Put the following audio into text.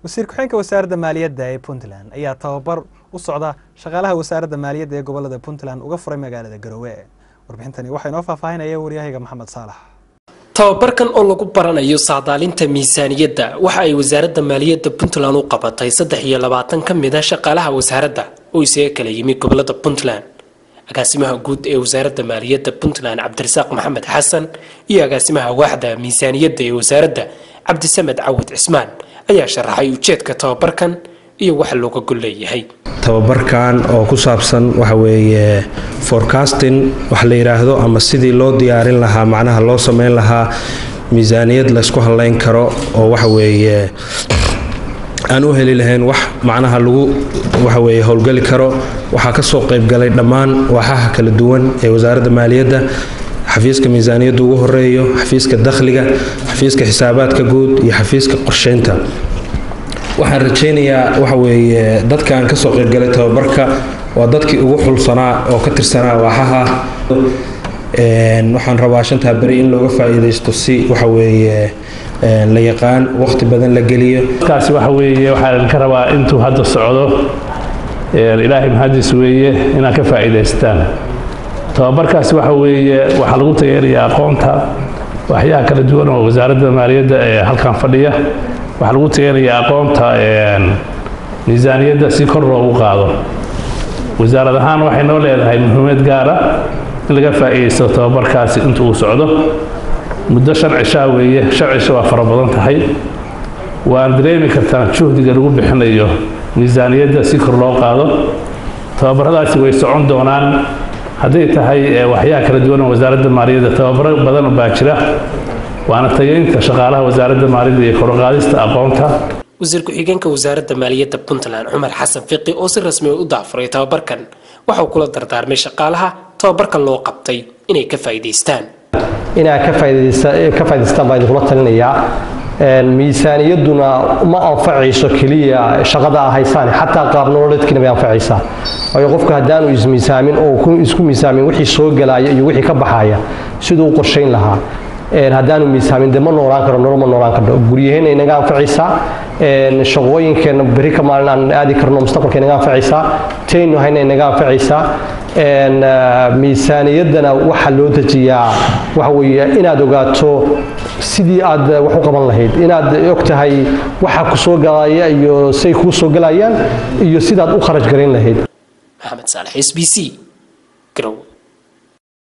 wasiir ku-xigeenka wasaaradda maaliyadda ee puntland ayaa tababar u socda shaqaalaha wasaaradda maaliyadda ee gobolada puntland uga furay magaalada garowe warbixintani waxaa inoo faahfaahinaya waryahayga maxamed saalax tababarkan oo lagu baranayo saadaalinta miisaaniyadda waxa ay wasaaradda maaliyadda puntland u qabatay saddex iyo labaatan ka mid a shaqaalaha wasaaradda oo isaga kala yimi gobolada puntland agaasimaha guud ee wasaaradda maaliyadda puntland cabdirasaaq maxamed xasan iyo agaasimaha waaxda miisaaniyadda ee wasaaradda cabdisamed cawad cismaan ayaa sharaxay ujeedka tababarkan iyo waxa looga gol leeyahay tababarkan oo ku saabsan waxa weeye forecasting wax la yidhaahdo ama sidii loo diyaarin lahaa macnaha loo sameyn lahaa miisaaniyad laysku hadlayn karo oo waxa weeye aan u heli lahayn wax macnaha lagu waxa weeye howlgeli karo waxaa ka soo qaybgalay dhammaan waaxaha kala duwan ee wasaaradda maaliyadda xafiiska miisaaniyadda ugu horeeyo xafiiska dakhliga xafiiska xisaabaadka guud iyo xafiiska qorsheynta waxaan rajaynayaa waxa weeye dadkaan kasoo qaybgalay tababarka waa dadkii ugu xulsanaa oo ka tirsanaa waaxaha waxaan rabaa shantaa beri in looga faa'iidaysto si waxa weeye la yaqaan waqti badan la geliyo kaasi waxa weeye waxaan ka rabaa intuu hadda socdo ilaahay mahadis weeye inaad ka faa'iidaystaan tababarkaasi waxa weeye waxaa lagu tageerayaa aqoonta waxyaha kala duwan oo wasaaradda maaliyadda ee halkan fadhiya waxaa lagu tageerayaa aqoonta miisaaniyadda si kor loogu qaado wasaarad ahaan waxay noo leedahay muhiimad gaara in laga faa'iidaysto tababarkaasi inta uu socdo muddo shan cishaa weeye shan cisho waa fara badan tahay waan dareemi kartaa juhdiga lagu bixinayo miisaaniyadda si kor loo qaado tababaradaasi way socon doonaan hadday tahay waxyaha kala duwan oo wasaaradda maaliyadda tababaro badan baa jira waana tageynta shaqaalaha wasaaradda maaliyadda iyo korqaadista aqoonta wasiir ku-xigeenka wasaaradda maaliyadda puntland cumar xasan fiqi oo si rasmi u daafuray tababarkan waxauu kula dardaarmay shaqaalaha tababarkan loo qabtay inay ka faa'iidaystaan inaad ka faa'idaystaan baan idinkula talinayaa miisaaniyadduna ma anfacayso keliya shaqada a haysaan xataa qaab nololeedkiina bay anfacaysaa waayo qofku haddaanu ismiisaamin oo isku miisaamin wixii soo gelaya iyo wixii ka baxaya siduu u qorshayn lahaa haddaanu miisaamin de ma noolaan karo nolol ma noolaan karno guryaheenna inaga anfacaysaa shaqooyinkeenna beri ka maalin aan aadi karno mustaqbalka inaga anfacaysaa taynu hayna inaga anfacaysaa miisaaniyaddana waxaa loo dejiyaa waxa weeye inaad ogaato sidii aad wax u qaban lahayd inaad og tahay waxa ku soo galaya iyo say kuu soo galayaan iyo sidaad u kharaj garayn lahayd maxamed saalex s b c garow